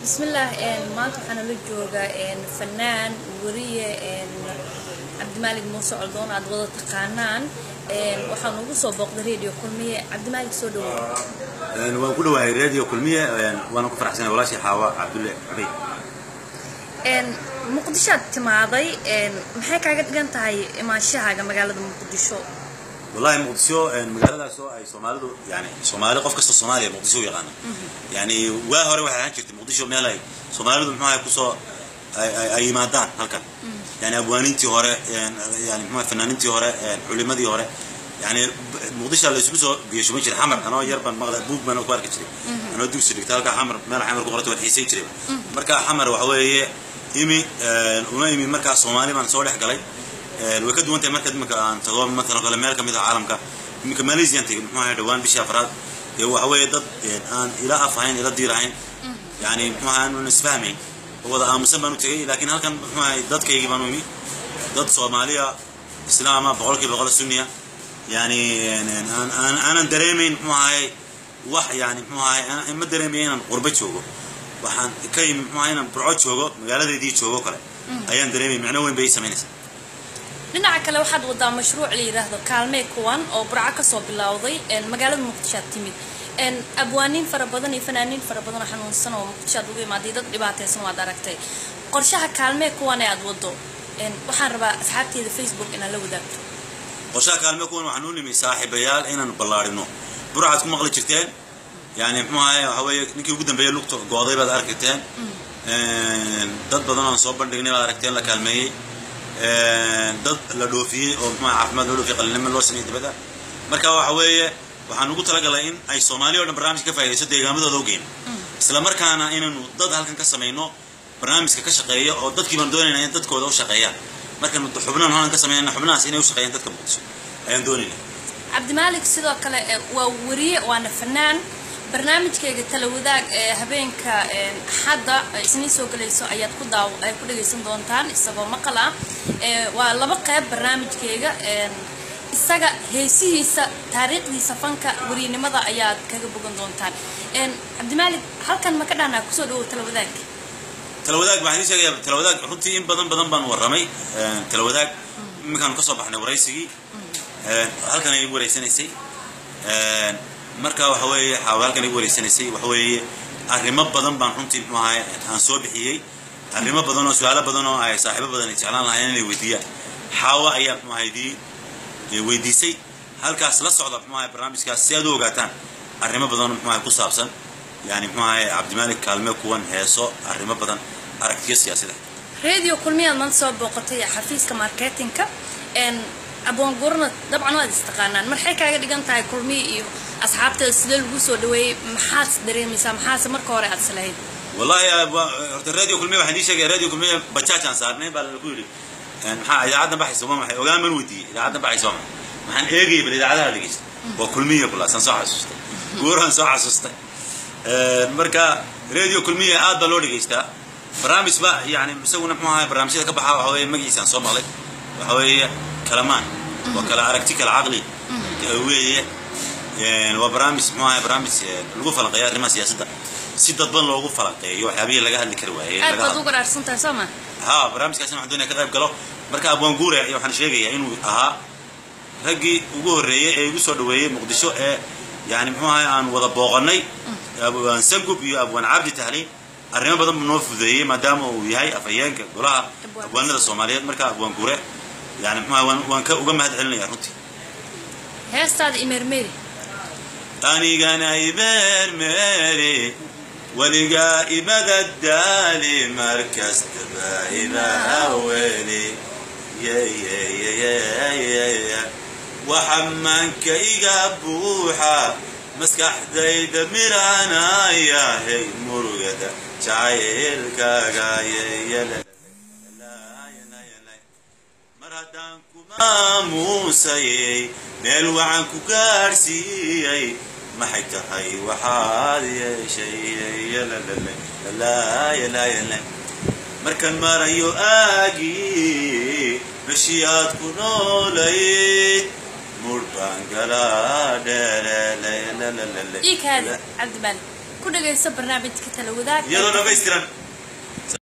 bismillaah maanta waxaana la joogaa fanaan weriye cabdimaalig muuse coldoon aad wada taqaanaan waxaan ugu soo booqday radio kulmiye cabdimaalig soo dhawow waan ku dhawahay radio kulmiye waana ku faraxsanay walaashii xaawa cabdulle cabey muqdishoad timaaday maxay kaaga dhigan tahay imaanshahaaga magaalada muqdisho wallahi muqdisho magaaladaas oo ay soomaalidu yani soomaali qof kasta soomaaliya muqdisho u yaqaana yani waa hore waxay ahaan jirtay muqdisho meel ay soomaalidu muxuaha kusoo ay yimaadaan halkan yani abwaanintii hore yani muxua fanaanintii hore culimadii hore yani muqdisho la isugu soo biyashuban jiray xamar anoo yar baan maqla buug baan ku arki jiray anoo dugsi dhigta halkaa xamar meel xamar ku qorata waan xiisayn jiray marka xamar waxa weeye imi una imi markaa soomaali baan soo dhex galay way ka duwan tahay marka iminka aan tago matalan kale meel kamid ah caalamka iminka malaysian tegay muxuu ahay dhawaan bishii afraad dee waxa weeye dad aan ila af ahayn ila diir ahayn yani muxuu ahay aan isfahmayn oo wada aamusan baan u tegay laakiin halkan muxuu ahay dadkaygii baan u imi dad soomaaliya islaama boqolkiiba boqol sunniya yani aanan dareemayn muxuu ahay wax yani muxuu ahay ma dareemaya inaan qurbo joogo waxaan ka yimi muxuu ahay inaan burco joogo magaaladeedii joogo kale ayaan dareemay micno weyn bay ii samaynaysaa dhinaca kale waxaad wadaa mashruuc la yidhaahdo kaalmee kuwan oo burco kasoo bilowday magaalada muqdishoad timid abwaaniin fara badan iyo fanaaniin fara badan oo xanuunsan oo muqdishoad uga imaaday dad dhibaataysan waad aragtay qorshaha kaalmee kuwan ee aad wado waxaan rabaa asxaabteeda facebook inaad la wadaagto qorshaha kaalmee kuwan waxaan u nimi saaxiibayaal inaanu ballaarino burcaad ku maqli jirteen yani muxuu ahay waxa weeye ninkii ugu dambeeyey lugta gooday baad aragteen dad badan oon soo bandhignay baad aragteen la kaalmeeyey dad la dhoofiyey oo muxua caafimaad loo dhoofiyey qalinimo loo sameeyey dibadda marka waxa weeye waxaan ugu talagalay in ay soomaaliya o dhan barnaamijka ka faa'idayso deegaamadooda u geyno isla markaana inaynu dad halkan ka samayno barnaamijka ka shaqeeya oo dadkii baan doonayna in dadkooda u shaqeeyaan markaynu xubnahan halkan ka sameynana xubnahaas inay u shaqeeyaan dadka muqdisho ayaan doonayna cabdimaalik sidoo kale waa weriye waana fanaan barnaamijkayga tala wadaag ee habeenka axadda isniin soo gelayso ayaad ku daaw ay ku dhagaysan doontaan isagoo maqal ah waa laba qayb barnaamijkayga isaga heesihiisa taariikhdiisa fanka weriynimada ayaad kaga bogan doontaan cabdimaalik halkan ma ka dhahnaa kusoo dhawow tala wadaag tala wadaag waxaan idiin sheegayaa tala wadaag runtii in badan badan baan warramay tala wadaag iminkaanu ka soo baxnay waraysigii halkan ay igu wareysanaysay marka waxa weeye xaawa halkan igu wareysanaysay waxa weeye arrimo badan baan runtii muxuu ahay aan soo bixiyey arrimo badan oo su-aalo badan oo ay saaxiibo badan ay jeclaan lahayn inay weydiiyaan xaawa ayaa muxuu ahay dii weydiisay halkaas la socda muxuu ahay barnaamijkaas si aad u ogaataan arrimo badan oo muxuu ahay ku saabsan yani muxuu ahay cabdimaalik kaalme kuwan heeso arrimo badan aragtiyo siyaasada radio kulmiyaad maanta soo booqatay xafiiska marketingka abwaangurna dabcan waad istaqaanaan marxay kaaga dhigan tahay kulmiya iyo asxaabteeda sidee lagu soo dhaweeyey maxaad dareemaysaa maxaase marka hore aad islahayd wallahi horta radio kulmiya waxaan idin sheegaya radio kulmiya bajaaj aan saarnay baa lagu yidhi maxaa idaacaddan baxaysa waa maxay ogaan man weydiiyey idaacaddan baxaysa waa maxay waxaan eegayay bal idaacadaha dhegeysta waa kulmiya kulaasaan soo xasuustay guuraan soo xasuustay marka radio kulmiya aad baa loo dhegeystaa barnaamij ba yani isaguna muxuu ahay barnaamijyada ka baxa waxa weeye magaciisaan soo maqlay waxa weeye kalamaan waa kala aragti kala caqli weeye waa barnaamij muxuu ahay barnaamij lagu falanqeeyo arrimaha siyaasadda si dadban loogu falanqeeyo waxyaabihii laga hadli kari waayey aad baad u garaarsantahay soo ma ha barnaamijkaasina waxaan doonaya ka qayb galo marka abwaan guure waxaan sheegayaa inuu ahaa raggii ugu horreeyey ee igu soo dhaweeyey muqdisho ee yani muxuu ahay aan wada booqanay abwaan sangub iyo abwaan cabdi tahliin arrimo badan buu noo fudeeyey maadaama uu yahay afhayeenka golaha abwaanada soomaaliyeed marka abwaan guure yani muxuu waan waan ka uga mahad celinaya runtii heestaada imeermeeri anigana imeermeeri weligaa imada daali markastaba imaaweli waxa maanka iga buuxa maskaxdayda miranaya hey murugada jacaylkaaga mar haddaan kumaamuusayey meel waxaan ku gaadhsiiyey maxay tahay waxaad yeeshay markaan marayo aagii meshii aad ku noolayd mur baan galaa iikaadi cabdimaalik ku dhagayso barnaamijka tala wadaag iyadoo dhamaystiran